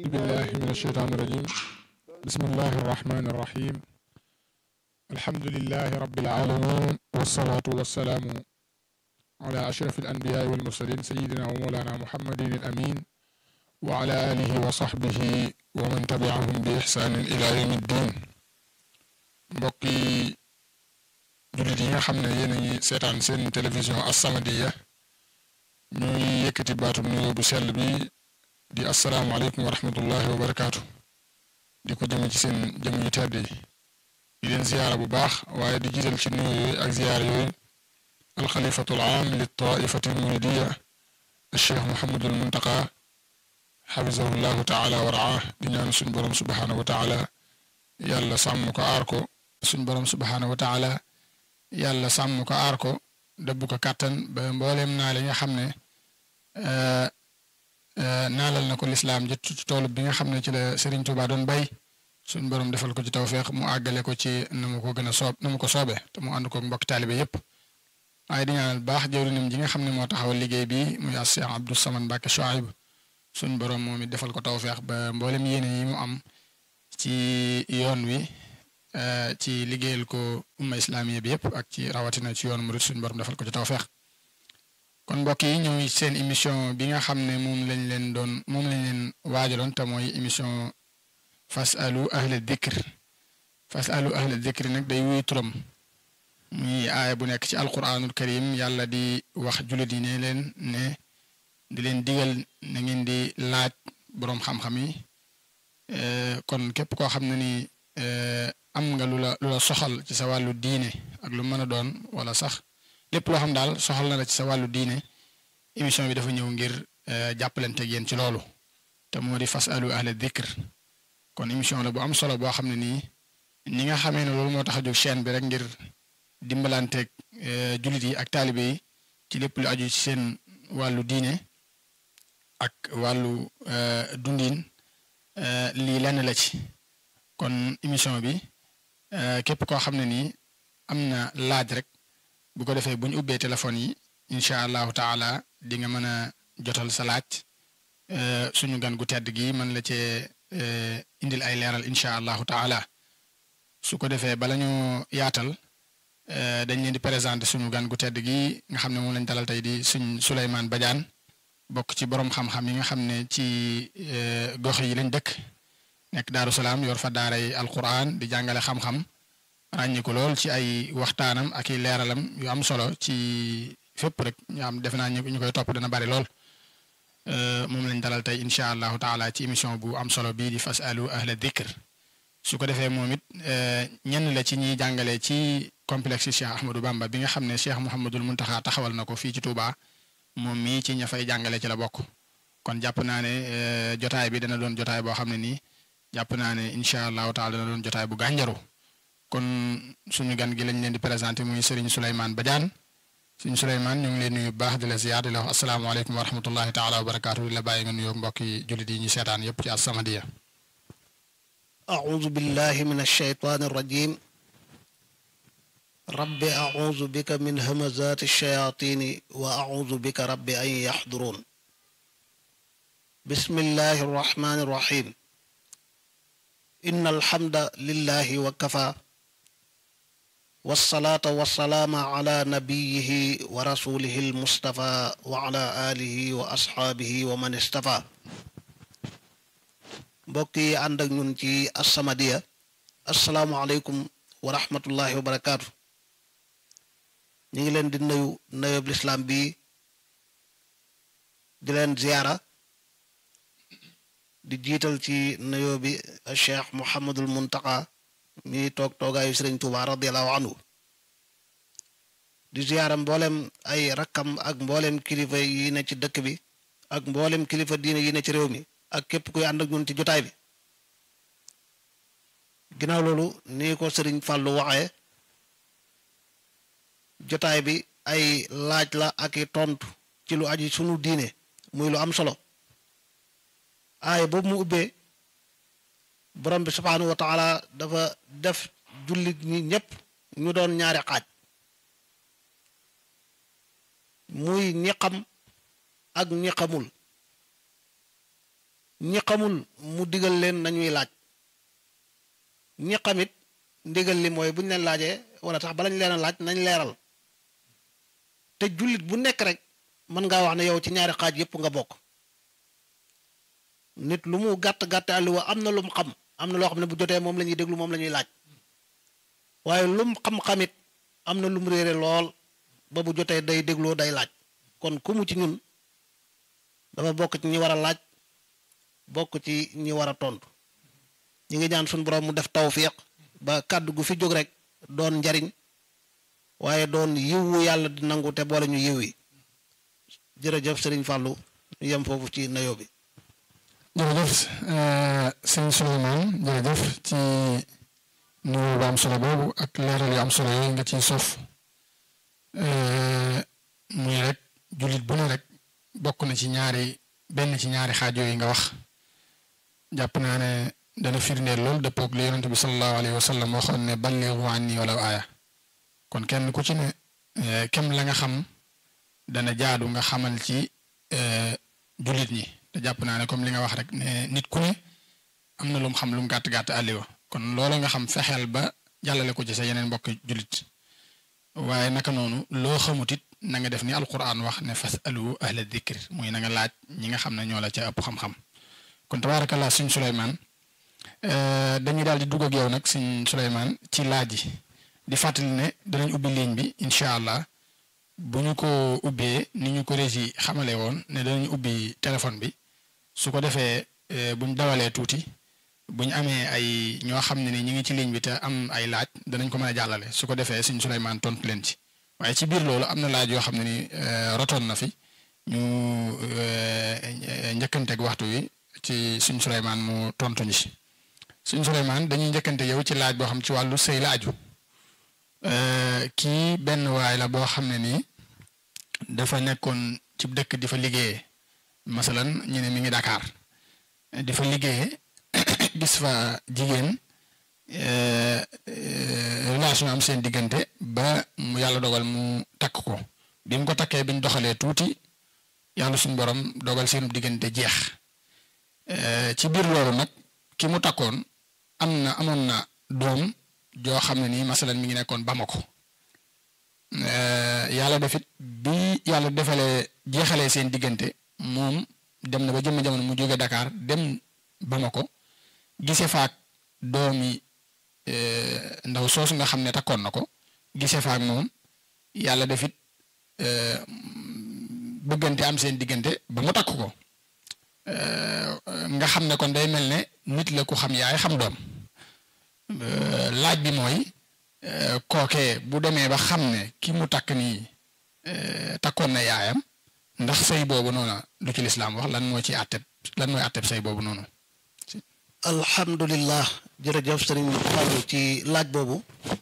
بالله من الشيطان الرجيم بسم الله الرحمن الرحيم الحمد لله رب العالمين والصلاة والسلام على أشرف الأنبياء والمرسلين سيدنا ومولانا محمد الأمين وعلى آله وصحبه ومن تبعهم بإحسان إلى يوم الدين mbokki jullit yi nga xam ne yéen a ngi seetaan seen télévision As-Samadiyya ñuy yëkkati baatum nuyoo bu sell bi di asalaamaaleykum wa rahmatullahi wa barakaatu di ko jëme ci seen jëm yu tedd yi di leen ziyaara bu baax waaye di jiital ci nuyoo yooyu ak ziyaara yooyu alxalifatul aam li taifati almuridiya alcheikh Mouhamadul Muntaqa xafizahu llahu taala wa raah di ñaan suñ borom subhaanahu wa taala yàlla sàmm ko aar ko suñ borom subhaanahu wa taala yàlla sàmm ko aar ko dëbb ko kàttan ba mbooleem naa li nga xam ne naalal na ko lislaam ji ci toolu bi nga xam ne ci la Serigne Touba doon bay suñ borom defal ko ci tawféex mu àggale ko ci na mu ko gën a soob na mu ko soobee te mu ànd ko mbokk taalibe yépp waaye di ñaanal baax jëwrinam ji nga xam ne moo taxawal liggéey bi muy as Cheikh Abdou Samad Mbacke Chouaib suñ borom moom it defal ko tawféex ba mboolem yéene yi mu am ci yoon wi ci liggéeyal ko umma islamiya bi yépp ak ci rawatina ci yoon murid suñ borom defal ko ci tawféex kon mbokk yi ñëw seen émission bi nga xam ne moom lañ leen doon moom lañ leen waajaloon te mooy émission fasalu ahla dikr fasalu ahla dikr nag day wuy turam muy aaya bu nekk ci alquranul karim yàlla di wax jullit yi ne leen ne di leen digal na ngeen di laaj boroom xam-xam yi kon képp koo xam ne ni am nga lu la lu la soxal ci sa wàllu diine ak lu mën a doon wala sax lépp loo xam daal soxal na la ci sa wàllu diine émission bi dafa ñëw ngir jàppalanteeg yéen ci loolu te moo di fasalu ahla dikr kon émission la bu am solo boo xam ne nii ni nga xamee ne loolu moo tax a jóg chaîne bi rek ngir dimbalanteeg jullit yi ak taalibe yi ci lépp lu aju ci seen wàllu diine ak wàllu dundin lii lenn la ci kon émission bi képp koo xam ne nii am na laaj rek. bu ko defee bu ñu ubbee téléphone yi incha allahu taala di nga mën a jotal sa laaj suñu gan gu tedd gi mën la cee indil ay leeral incha allahu taala su ko defee bala ñu yaatal dañ leen di présenter suñu gan gu tedd gi nga xam ne moom lañ dalal tey di suñ Souleymane Badiane bokk ci borom xam-xam yi nga xam ne ci gox yi lañ dëkk nekk Daaru Salaam yor fa daaray alquran di jàngale xam-xam. ràññi ko lool ci ay waxtaanam ak i leeralam yu am solo ci fépp rek ñu am defe naa ñu koy topp dana bari lool moom lañ dalal tey incha allahu taala ci émission bu am solo bii di fasalu ahla dikr su ko defee moom it ñenn la ci ñiy jàngale ci complexe Cheikh Ahmadou Bamba bi nga xam ne Cheikh Mouhamadul Muntaxa taxawal na ko fii ci Touba moom mii ci ña fay jàngale ci la bokk kon jàpp naa ne jotaay bi dana doon jotaay boo xam ne nii jàpp naa ne incha allahu taala dana doon jotaay bu gànjaru kon suñu gan gi lañ leen di présenté muy Serigne Souleymane Badiane Serigne Souleymane ñu ngi leen nuyu bu baax di la ziyaar di la wax asalaamaaleykum wa rahmatullahi taala wa barakaatu di la bàyyi nga nuyoo mbokki jullit yi ñu seetaan yépp ci As-Samadiyya أعوذ بالله من الشيطان الرجيم رب أعوذ بك من همزات الشياطين وأعوذ بك رب أن يحضرون بسم الله الرحمن الرحيم إن الحمد لله وكفى والصلاة والسلام على نبيه ورسوله المصطفى وعلى آله وأصحابه ومن استفى mbokk yi ànd ak ñun ci As-Samadiyya asalaamualeykum wa rahmatullahi wa barakaatu ñu ngi leen di nuyu nuyoob lislaam bi di leen ziyaara di jiital ci nuyoo bi Cheikh Mouhamadul Muntaqa mi toog toogaayu Sëriñ Tuuba radiallahu anhu di ziyaara mboolem ay rakkam ak mboolem kilifa yi ne ci dëkk bi ak mboolem kilifa diine yi ne ci réew mi ak képp kuy ànd ak ñun ci jotaay bi ginnaaw loolu ni ko sëriñ Fàllu waxee jotaay bi ay laaj la ak i tontu ci lu aji sunu diine muy lu am solo aay boobu mu ubbee borom bi subhaanahu wa taala dafa def jullit ñi ñépp ñu doon ñaari xaaj muy ñi xam ak ñi xamul ñi xamul mu digal leen nañuy laaj ñi xamit ndigal li mooy bu ñu leen laajee wala tax balañ leen a laaj nañ leeral te jullit bu nekk rek mën ngaa wax ne yow ci ñaari xaaj yépp nga bokk nit lu mu gàtt gàtt àlluwa am na lu mu xam am na loo xam ne bu jotee moom la ñuy déglu moom la ñuy laaj waaye lu mu xam-xamit am na lu mu réere lool ba bu jotee day dégloo day laaj kon ku mu ci ñun dafa bokk ci ñi war a laaj bokk ci ñi war a tontu ñi ngi ñaan suñu borom mu def tawfiq ba kàddu gu fi jóg rek doon njariñ waaye doon yiwu yàlla di nangu te boole ñu yiw yi jërëjëf sëriñ Fallou ñu yem foofu ci nayoo bi. jërëjëf sëñ Souleymane jërëjëf ci nuyu bu am solo boobu ak leeral yu am solo yooyu nga ciy sof muy rek jullit bu ne rek bokk na ci ñaari benn ci ñaari xaaj yooyu nga wax jàpp naa ne dana firndeel lool dëppoog li yonente bi sallallahu alayhi wa sallam waxoon ne ballighu anni walaw aaya kon kenn ku ci ne kem la nga xam dana jaadu nga xamal ci jullit ñi te jàpp naa ne comme li nga wax rek ne nit ku ne am na lu mu xam lu mu gàtt gàtt àlliwa kon loola nga xam fexeel ba jàllale ko ci sa yeneen mbokk jullit waaye naka noonu loo xamut it na nga def ni alquran wax ne fasalu ahla dikr muy na nga laaj ñi nga xam ne ñoo la ca ëpp xam-xam kon tabaarakallah suñ Souleymane dañuy daal di dugg ak yow nag suñ Souleymane ci laaj yi di fàttali ne danañ ubbi ligne bi incha allah bu ñu ko ubbee ni ñu ko régi xamale woon ne danañ ubbi téléphone bi su ko defee bu ñu dawalee tuuti bu ñu amee ay ñoo xam ne ni ñu ngi ci ligne bi te am ay laaj danañ ko mën a jàllale su ko defee suñ Souleymane tontu leen ci waaye ci biir loolu am na laaj yoo xam ne ni rotoon na fi ñu njëkkanteeg waxtu wi ci suñ Souleymane mu tontu ñu si suñ Souleymane dañuy njëkkante yow ci laaj boo xam ci wàllu sëy la aju kii benn waay la boo xam ne nii dafa nekkoon ci dëkk di fa liggéeyee masalan ñu ne mi ngi Dakar di fa liggéeyee gis fa jigéen relation am seen diggante ba mu yàlla dogal mu takk ko bi mu ko takkee bi ñu doxalee tuuti yàlla suñu borom dogal seen diggante jeex ci biir loolu nag ki mu takkoon am na amoon na doom joo xam ne nii masalan mi ngi nekkoon Bamako yàlla defit bi yàlla defalee jeexalee seen diggante moom dem na ba jëmm jamono mu jóge Dakar dem Bamako gise faak doomi ndaw soosu nga xam ne takkoon na ko gise faak moom yàlla defit bëggante am seen diggante ba mu takk ko nga xam ne kon day mel ne nit la ku xam yaay xam doom laaj bi mooy kookee bu demee ba xam ne ki mu takk nii takkoon na yaayam ndax sëy boobu noonu lu ci lislaam wax lan moo ci àtteb lan mooy àtteb sëy boobu noonu alhamdulillah jërëjëf sëriñ Fallou ci laaj boobu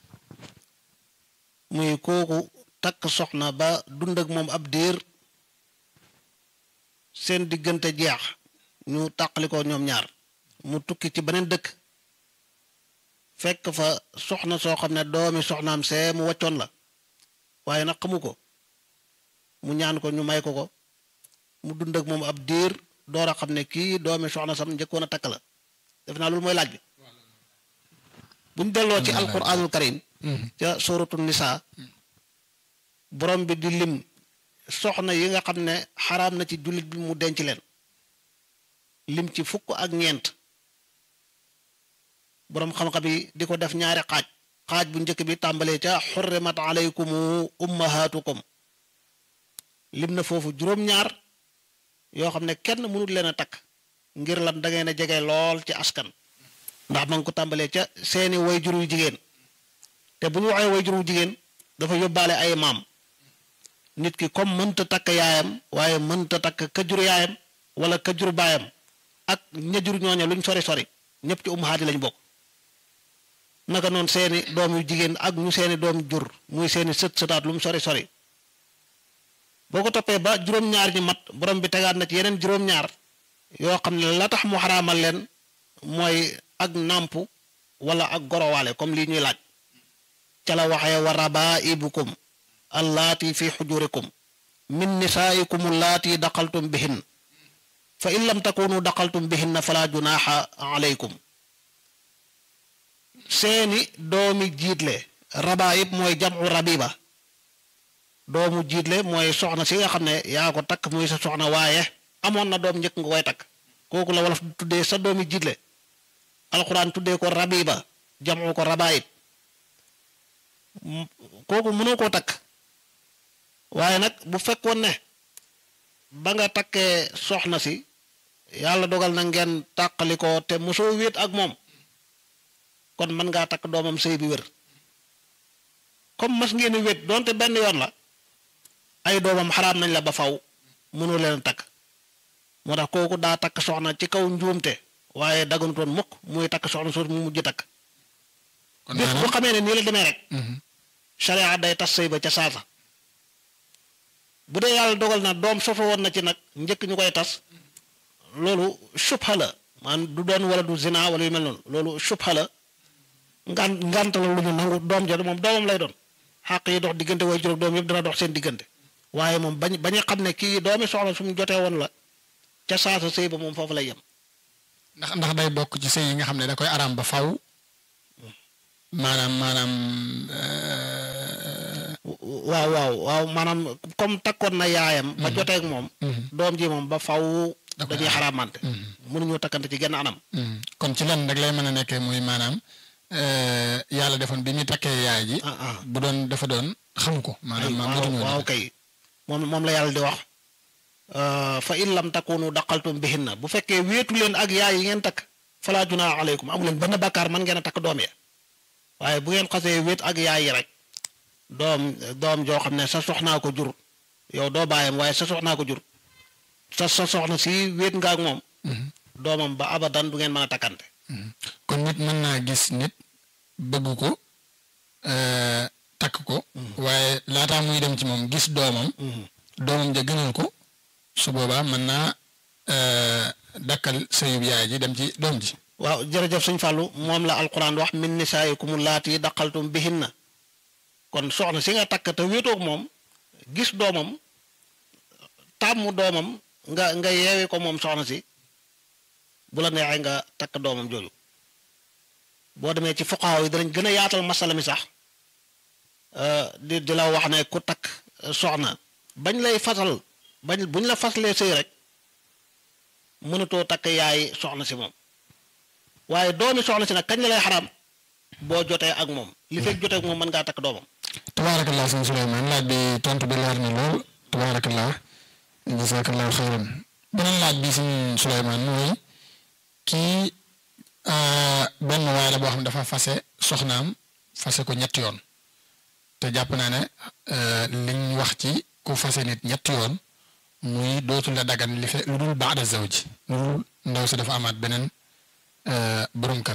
muy kooku takk soxna ba dund ak moom ab diir seen diggante jeex ñu tàqali ko ñoom ñaar mu tukki ci beneen dëkk fekk fa soxna soo xam ne doomi soxnaam see mu waccoon la waaye nag xamu ko mu ñaan ko ñu may ko ko mu dund ak moom ab diir door a xam ne kii doomi soxna sam njëkkoon a takk la def naa loolu mooy laaj bi buñ delloo ci alquranul karim ca suratu nisa borom bi di lim soxna yi nga xam ne xaraam na ci jullit bi mu denc leen lim ci fukk ak ñeent boroom xam-xam yi di ko def ñaari xaaj xaaj bu njëkk bi tàmbalee ca xurrimat alaykumu ummahatukum lim na foofu juróom-ñaar yoo xam ne kenn mënut leen a takk ngir lan da ngeen a jege lool ci askan ndax ma ngi ko tàmbalee ca seeni wayjur yu jigéen te bu ñu waxee wayjur wu jigéen dafa yóbbaale ay maam nit ki comme mënta takk yaayam waaye mënta takk kajur yaayam wala kajur baayam ak ñajur ñooña luñ sori sori ñëpp ci ummahaat yi lañ bokk naka noonu seeni doom yu jigéen ak ñu seeni doom jur muy seeni sët sëtaat lu mu sori sori boo ko toppee ba juróom-ñaar ñi mat borom bi tegaat na ci yeneen juróom-ñaar yoo xam ne la tax mu xaraamal leen mooy ak nàmp wala ak gorowaale comme lii ñuy laaj ca la waxee wa rabaibukum allaati fi xujurikum min nisaikum allaati daqaltum bihin fa in lam takunu daqaltum bihinna fala junaaxa alaykum seeni doomi jiitle rabaayib mooy jamu rabiba doomu jiitle mooy soxna si nga xam ne yaa ko takk muy sa soxna waaye amoon na doom njëkk nga koy takk kooku la wolof tuddee sa doomi jiitle alxuraan tuddee ko rabiba jamu ko rabaayib kooku mënoo koo takk waaye nag bu fekkoon ne ba nga takkee soxna si yàlla dogal na ngeen tàqali ko te mosoo wéet ak moom kon mën ngaa takk doomam sëy bi wér comme mas ngeen wéet doonte benn yoon la ay doomam xaraam nañ la ba faw mënoo leen takk moo tax kooku daa takk soxna ci kaw njuumte waaye daganutoon mukk muy takk soxna soo mu mujj takk kon bis bu maanaam xamee ne nii la demee rek Mhm. sharia day tas sëy ba ca saasa bu dee yàlla dogal na doom soto woon na ci nag njëkk ñu koy tas loolu subha la maanaam du doon wala du zina wala yu mel noonu loolu subha la ngan ngant la lu ñu nangu doom ja moom doomam lay doon xàq yi dox diggante way juróom doom yëpp dana dox seen diggante waaye moom bañ bañ a xam ne kii doomi soxna su mu jotee woon la ca saasa sëy ba moom foofu lay yem ndax ndax day bokk ci sëy yi nga xam ne da koy araam ba faw maanaam maanaam euh, waaw waaw waaw maanaam comme takkoon na yaayam ba jotee ak moom mhm, doom ji moom ba faw Da koy dañuy xaraamante mhm, mënuñoo takkante ci genn anam mhm. kon ci lan rek lay mën a nekkee muy maanaam euh, yàlla defoon bi muy takkee yaay ji ah ah bu doon dafa doon xamu ko maanaam maam waaw motuñoo waaw kay moom moom la yàlla di wax fa in lam takunu daqaltum bihinna bu fekkee wéetu leen ak yaay yi ngeen takk falaa junaaha aleykum amu leen benn bakkaar man ngeen a takk doom ya waaye bu ngeen xasee wéet ak yaay yi rek doom doom joo xam ne sa soxnaa ko jur yow doo bàyyam waaye sa soxnaa ko jur sa sa soxna si wéet nga ak moom Mhm, doomam ba abadan du ngeen mën a takkante mhm. kon nit mën naa gis nit bëgg ko euh, takk ko waaye laataa muy dem ci moom gis doomam doomam ja gënal ko su boobaa mën naa euh, dakkal sëyub yaay ji dem ci doom ji waaw jërëjëf sëñ Fallou moom la alquran wax min nisaayikum laati daqaltum bihinna kon soxna si nga takk te wéetoog moom gis doomam tàmm doomam nga nga yeewi ko moom soxna si bu la neexee nga takk doomam jooju boo demee ci fuqaaw yi danañ gën a yaatal masala mi sax euh, di di la wax ne ku takk euh, soxna bañ lay fasal bañ buñ la fasalee sëy rek mënatoo takk yaay soxna si moom waaye doomi soxna si nag kañ la lay xaraam boo jotee ak moom li fekk jotee ak moom mën ngaa takk doomam tabaarakallah sëñ Souleymane laaj bi tontu bi leer na lool tabaarakallah jazakallahu xayran beneen laaj bi sëñ Souleymane mooy kii ah, benn waay la boo xam ne dafa fase soxnaam fase ko ñetti yoon te jàpp naa ne eh, liñ wax ci ku fase nit ñetti yoon muy dootul la dagan li fe lu dul baada zawji lu dul ndaw si dafa amaat beneen eh, borom kër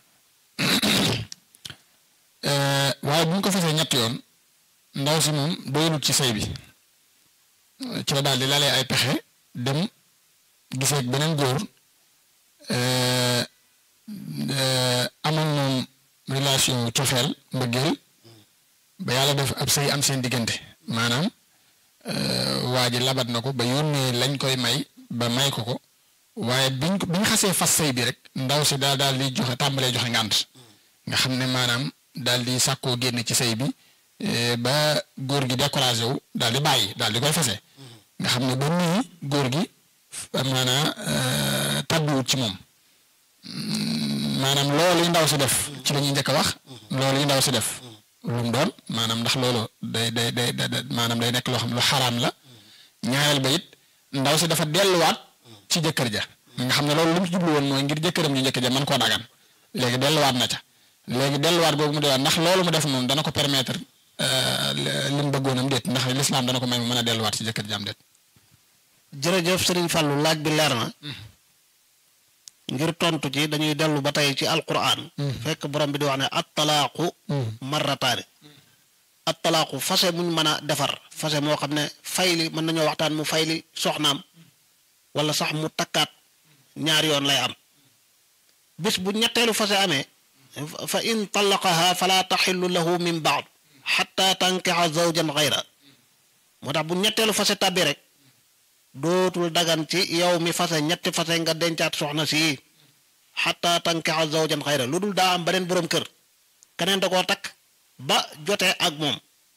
Eh, waaye bu ñu ko fasee ñetti yoon ndaw si moom doylut ci sëy bi ci la daal di lalee ay pexe dem gisee ak beneen góor eh, eh, amoon moom relation wu cofeel mbëggeel ba yàlla def ab sëy am seen diggante maanaam eh, waa ji labat na ko ba yónnee lañ koy may ba may ko ko waaye biñ ko biñ xasee fas sëy bi rek ndaw si daal daal di joxe tàmbalee joxe ngànt nga xam ne maanaam daal di sàkkoo génn ci sëy bi eh, ba góor gi découragé wu daal di bàyyi daal di koy fase nga xam ne ba nii góor gi maanaam eh, tàbbiwut ci moom Mm, maanaam loolu yi ndaw si def ci la ñuy njëkk a wax loolu yi ndaw si def lu mu doon maanaam ndax loolu day day day day maanaam day nekk loo xam lu xaraam la ñaareel ba it ndaw si dafa delluwaat ci jëkkër ja nga xam ne loolu lu mu ci jublu woon mooy ngir jëkkëram ñu njëkk ja mën koo dagan léegi delluwaat na ca léegi delluwaat googu mu delluwaat ndax loolu mu def noonu dana ko permettre euh, li mu bëggoonam déet ndax lislaam dana ko may mu mën a delluwaat ci jëkkër jaam déet jërëjëf sëriñ Fallou laaj bi leer na ngir tontu ci dañuy dellu ba tey ci alquran fekk borom bi di wax ne attalaaqu marrataani attalaaqu fase muñ mën a defar fase moo xam ne fayli mën nañoo waxtaan mu fayli soxnaam wala sax mu takkaat ñaari yoon lay am bis bu ñetteelu fase amee fa in talaqaha fala taxillu lahu min baad xatta tankixa zawjan xayra moo tax bu ñetteelu fase tàbbi rek dootul dagan ci yow mi fase ñetti fase nga dencaat soxna si xataa tankixa zawjan xayra lu dul daa am beneen boroom kër keneen da koo takk ba jotee ak moom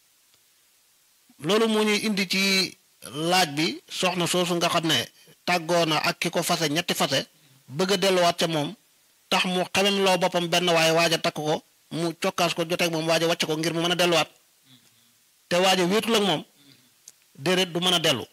loolu moo ñuy indi ci laaj bi soxna soosu nga xam ne tàggoo na ak ki ko fase ñetti fase bëgg a delluwaat ca moom tax mu xamem loo boppam benn waaye waaj a takk ko mu cokkaas ko joteeg moom waaj a wàcc ko ngir mu mën a delluwaat te waaj a wéetul ak moom déedéet du mën a dellu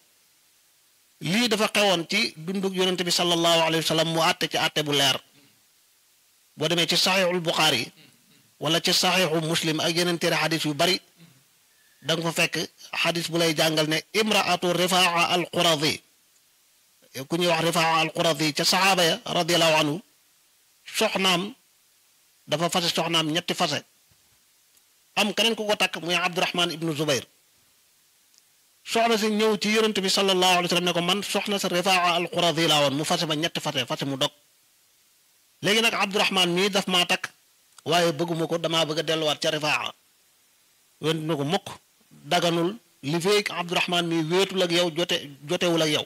lii dafa xewoon ci dundug yonente bi sallallahu alayhi wa sallam mu àtte ci àtte bu leer boo demee ci saxiixul buxaari wala ci saxiixu muslim ak yeneen téere xadis yu bari da nga fa fekk xadis bu lay jàngal ne imraatu rifaa al quradi ku ñuy wax rifaa al quradi ca saxaaba ya radiallahu anhu soxnaam dafa fase soxnaam ñetti fase am keneen ku ko takk muy abdurahman ibnu zubayr soxna si ñëw ci yonent bi sallallahu alayhi wa sallam ne ko man soxna sa rifaa al quradi laa woon mu fase ma ñetti fase fase mu dog léegi nag abdurahman mii daf maa takk waaye bëgguma ko damaa bëgg a delluwaat ca rifaa yonent na ko mukk daganul li feek abdurahman mi wéetul ak yow jote jotewul ak yow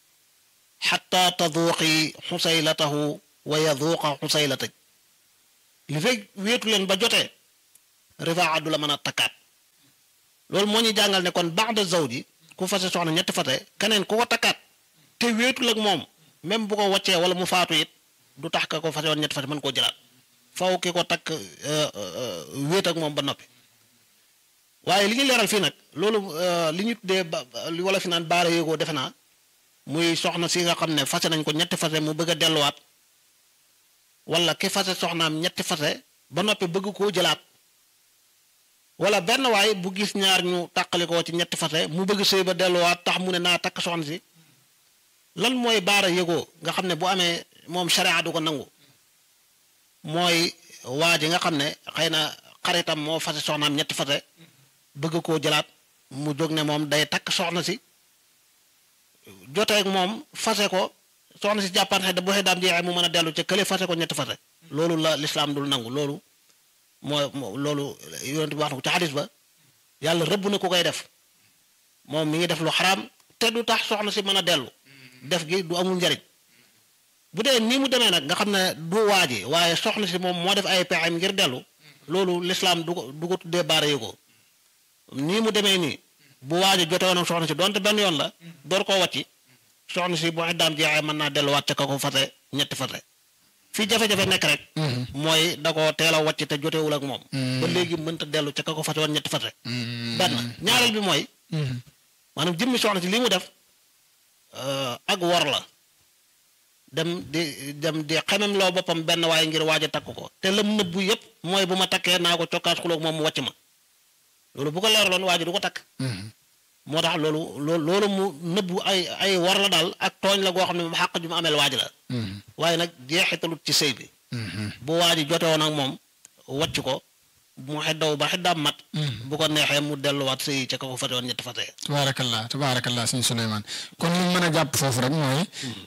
xatta taduuqi xusaylatahu wa yaduuqa xusaylatak li feek wéetu leen ba jotee rifaa du la mën a takkaat loolu moo ñu jàngal ne kon ba'da zawji ku fase soxna ñetti fase keneen ku ko takkaat te wéetul ak moom même bu ko waccee wala mu faatu it du tax ka ko fase woon ñetti fase mën koo jëlaat faw ki ko takk wéet ak moom ba noppi waaye li ñu leeral fii nag loolu li ñu tuddee ba li wala fi naan baara yéegoo defe naa muy soxna si nga xam ne fase nañ ko ñetti fase mu bëgg a delluwaat wala ki fase soxnaam ñetti fase ba noppi bëgg koo jëlaat wala benn waay bu gis ñaar ñu tàqalikoo ci ñetti fase mu bëgg sëy ba delluwaat tax mu ne naa takk soxna si lan mooy baara yëgoo nga xam ne bu amee moom sharia du ko nangu mooy waa ji nga xam ne xëy na xaritam moo fase soxnaam ñetti fase bëgg koo jëlaat mu jóg ne moom day takk soxna si joteeg moom fase ko soxna si jàppaan xëy bu xëy daam jeexee mu mën a dellu ca kële fase ko ñetti fase loolu la lislaam dul nangu loolu moo loolu yonent bi wax na ko ci xadis ba yàlla rëbb na ku koy def moom mi ngi def lu xaraam te du tax soxna si mën a dellu def gi du amul njariñ bu dee nii mu demee nag nga xam ne du waaji waaye soxna si moom moo def ay pexem ngir dellu loolu lislaam du ko du ko tuddee baara yi ko nii mu demee nii bu waaji jotewoon ak soxna si donte benn yoon la door koo wàcci soxna si bu daam jeexee mën naa delluwaat ca ka ko fase ñetti fase fii jafe-jafe nekk rek mooy da ko teel a wàcc te jotewul ak moom ba léegi mënta dellu ca ka ko fase woon ñetti fase benn ñaareel bi mooy maanaam jëmmi soxna si li mu def ak wor la dem di dem di xemem loo boppam benn waaye ngir waaj a takk ko te lam nëbbu yépp mooy bu ma takkee naa ko cokkaas xuloog moom mu wàcc ma loolu bu ko leeraloon waa ji du ko takk moo tax loolu loolu loolu mu nëbbu ay ay war la daal ak tooñ la goo xam ne moom xàq ju mu ameel waaj la waaye nag jeexitalut ci sëy bi bu waa ji jote woon ak moom wàcc ko mu xeddaw ba xeddaam mat bu ko neexee mu delluwaat sëy ca ka ko fate woon ñetti fate tabaarakallah tabaarakallah sëñ Souleymane kon li mën a jàpp foofu rek mooy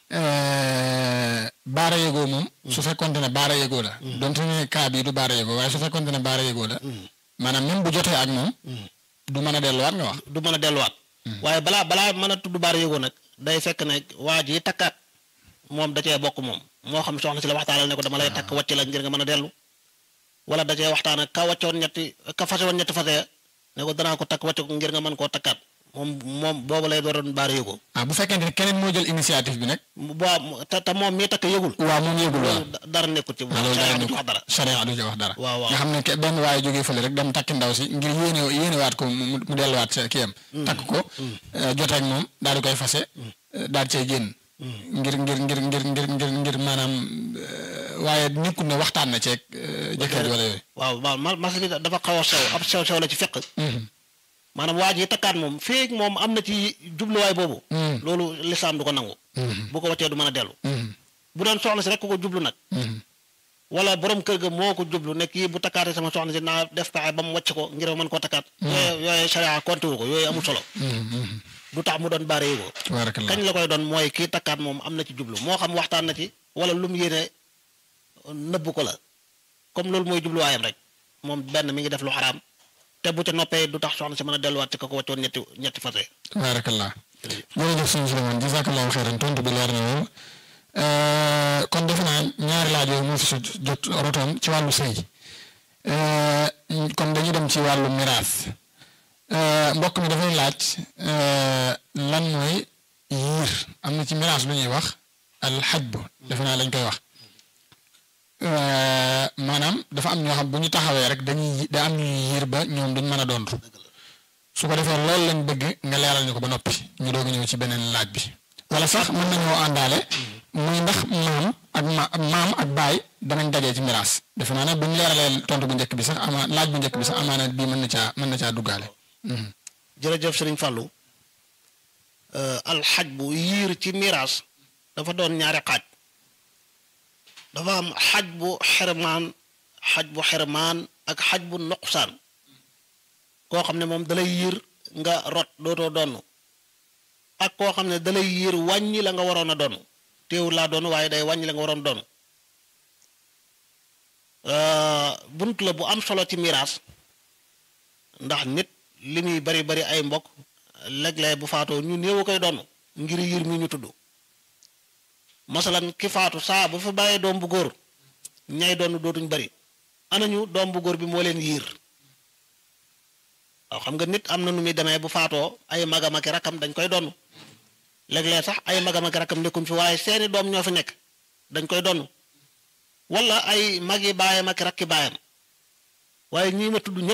baara yëgoo moom su fekkonte ne baara yëgoo la donte ne kaa bii du baara yëgoo waaye su fekkonte ne baara yëgoo la maanaam même bu jotee ak moom du mën a delluwaat nga wax du mën a delluwaat waaye balaa balaa mën a tudd baara yëgoo nag day fekk ne waa ji takkaat moom da cee bokk moom moo xam soxna si la waxtaanal ne ko dama lay takk wàcc la ngir nga mën a dellu wala da cee waxtaan ak ka wàcce woon ñetti ka fase woon ñetti fase ne ko danaa ko takk wàcce ko ngir nga mën koo takkaat moom moom boobu lay doon baara yëgoo ah bu fekkente ne keneen moo jël initiative bi nag boo te te moom mii takk yëgul waaw moom yëgul waaw dara nekkut ci loolu sharia dara du du ci wax dara sharia du ci wax dara waaw waaw nga xam ne ke- benn waaye jógee fële rek dem takki ndaw si ngir yéene yéenewaat ko mu mu delluwaat sa kiyam takk ko jotee ak moom daal di koy fase daal cay génn ngir ngir ngir ngir ngir ngir ngir maanaam waaye nekkul ne waxtaan na ceeg jëkkër ji wala yooyu waaw waaw ma mas bi dafa xaw a sew ab sew sew la ci fiq maanaam waa ji takkaat moom feeg moom am na ci jubluwaay boobu loolu lislaam du ko nangu bu ko waccee du mën a dellu bu doon soxna si rek ko jublu nag wala borom kër ga moo ko jublu ne kii bu takkaatee sama soxna si naa def pexe ba mu wàcc ko ngir ma mën koo takkaat yooyu yooyu sharia konti wu ko yooyu amul solo du tax mu doon baare yi ko tabaarakallah kañ la koy doon mooy kii takkaat moom am na ci jublu moo xam waxtaan na ci wala lu mu yéene nëbb ko la comme loolu mooy jubluwaayam rek moom benn mi ngi def lu xaraam te bu ca noppee du tax soxna si mën a delluwaat ci ka ko wàccoon ñetti ñetti fase tabaarakallah jërëjëf sëñ Souleymane jazakallahu xeyran tontu bi leer na lool kon defe naa ñaari laaj yooyu moo fi su jot rotoon ci wàllu sëy kon dañuy dem ci wàllu miraas mbokk mi dafay laaj lan mooy yiir am na ci miraas lu ñuy wax alxajbu defe naa lañ koy wax maanaam dafa am ñoo xam bu ñu taxawee rek dañuy da am ñuy yiir ba ñoom duñ mën a doon su ko defee loolu lañ bëgg nga leeral ñu ko ba noppi ñu doog a ñëw ci beneen laaj bi wala sax mën nañoo àndaale muy ndax maam ak ma maam ak baay danañ dajee ci miraas defe naa ne bu ñu leeralee tontu bu njëkk bi sax ama laaj bu njëkk bi sax amaana bii mën na caa mën na caa duggaale. jërëjëf sëriñ Fallou alxaj bu yiir ci miraas dafa doon ñaari xaaj dafa am xaj bu xermaan xaj bu xermaan ak xaj bu noqsaan koo xam ne moom dalay yiir nga rot dootoo donn ak koo xam ne dalay yiir wàññi la nga waroon a donn teewul laa doon waaye day wàññi la nga waroon donn bunt la bu am solo ci miraas ndax nit li muy bari bari ay mbokk léeg-léeg bu faatoo ñu néew koy donn ngir yiir mi ñu tudd masalan ki faatu saa bu fa bàyyee doom bu góor ñay donn dootuñ bari anañu doom bu góor bi moo leen yiir waaw xam nga nit am na nu muy demee bu faatoo ay magam ak rakkam dañ koy donn léeg-léeg sax ay magam ak rakkam nekkuñ fi waaye seeni doom ñoo fi nekk dañ koy donn wala ay magi baayam ak rakki baayam waaye ñii ma tudd ñëpp